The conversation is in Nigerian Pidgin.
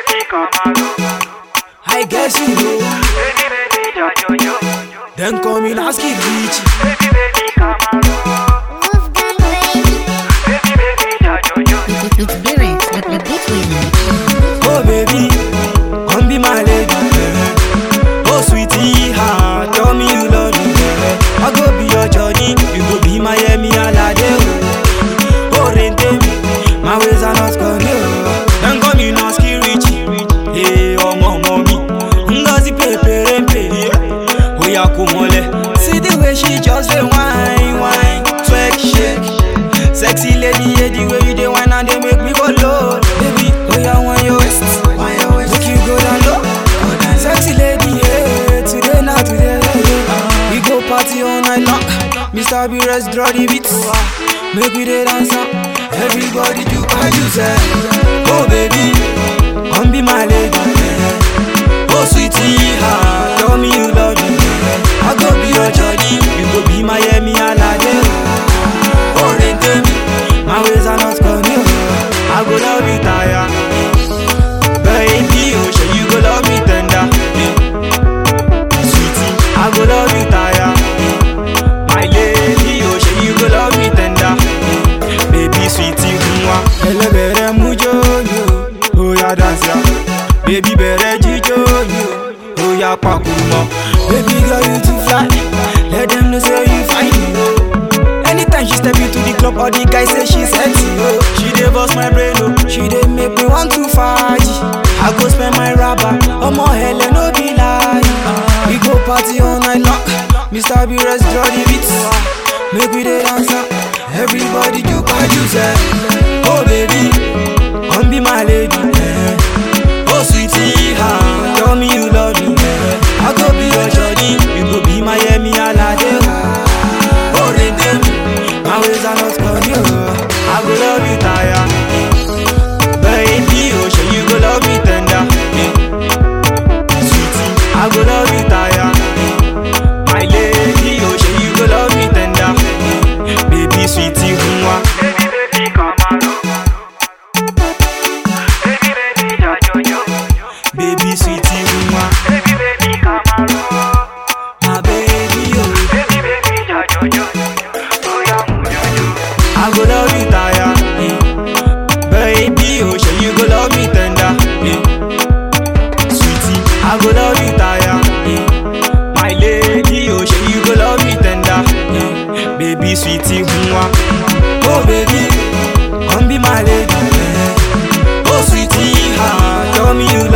I guess you know. Then come in ask it rich. Wolfgang baby. It's lyrics with the beat with Oh baby, come be my lady. Oh sweetie, ha, tell me you love me. I go be your Johnny, you go be my Yemi Alade. Oh rente me, my ways are not gone. Then come in ask it rich. Hey, oh mama mi, ngozi pepe rempe. Oh ya kumole, see the way she just dey whine, whine, twerk, shake. Sexy lady, yeah, the way you dey whine and they make me go low. Baby, oh yeah, want your waist, want your waist. Make you go down low. Sexy lady, yeah, today not today. Yeah. We go party all night long. Mr. B rest draw the beats. Make we dey dance up. Everybody do what you say. Oh baby, come be my lady. Oh sweetie, ha, tell me you love me. I go be your Johnny, you go be my Yemi Alade. Oh rente me, my ways are not gone. I go love you tire, baby. Oh, sure you go love me tender, sweetie. I go love you tire, my lady. Oh, sure you go love me tender, baby, sweetie. Mwa, ele bere mujo yo, oh ya dance ya, baby bere jijo yo, oh ya pakumo. Baby girl you too fly, let them know say you fine yo. Anytime she step into the club, all the guys say she's sexy. Oh, she dey bust my brain, oh, she dey make me want to faji. I go spend my rubber, omo hele no be lie. We go party all night long, Mr. B rest draw the beats. Make we dey dance up, everybody do what you say. Oh baby, come be my lady. eh. Oh sweetie, ha, tell me you love me. eh. I go be your Johnny, you go be my Yemi Alade. Oh rente me, my ways are not gone. yo. I go love you tire, baby. Oh sure you go love me tender, eh. sweetie. I go love you tire, my lady. Oh sure you go love me tender, eh. baby, sweetie. Mwa. Baby, sweetie, mwa. My baby, oh. I go love you tire, eh. baby. Oh, sure you go love me tender, eh. sweetie. I go love you tire, eh. my lady. Oh, sure you go love me tender, eh. baby, sweetie, mwa. Oh, baby, come be my lady. eh. Oh, sweetie, ha, tell me you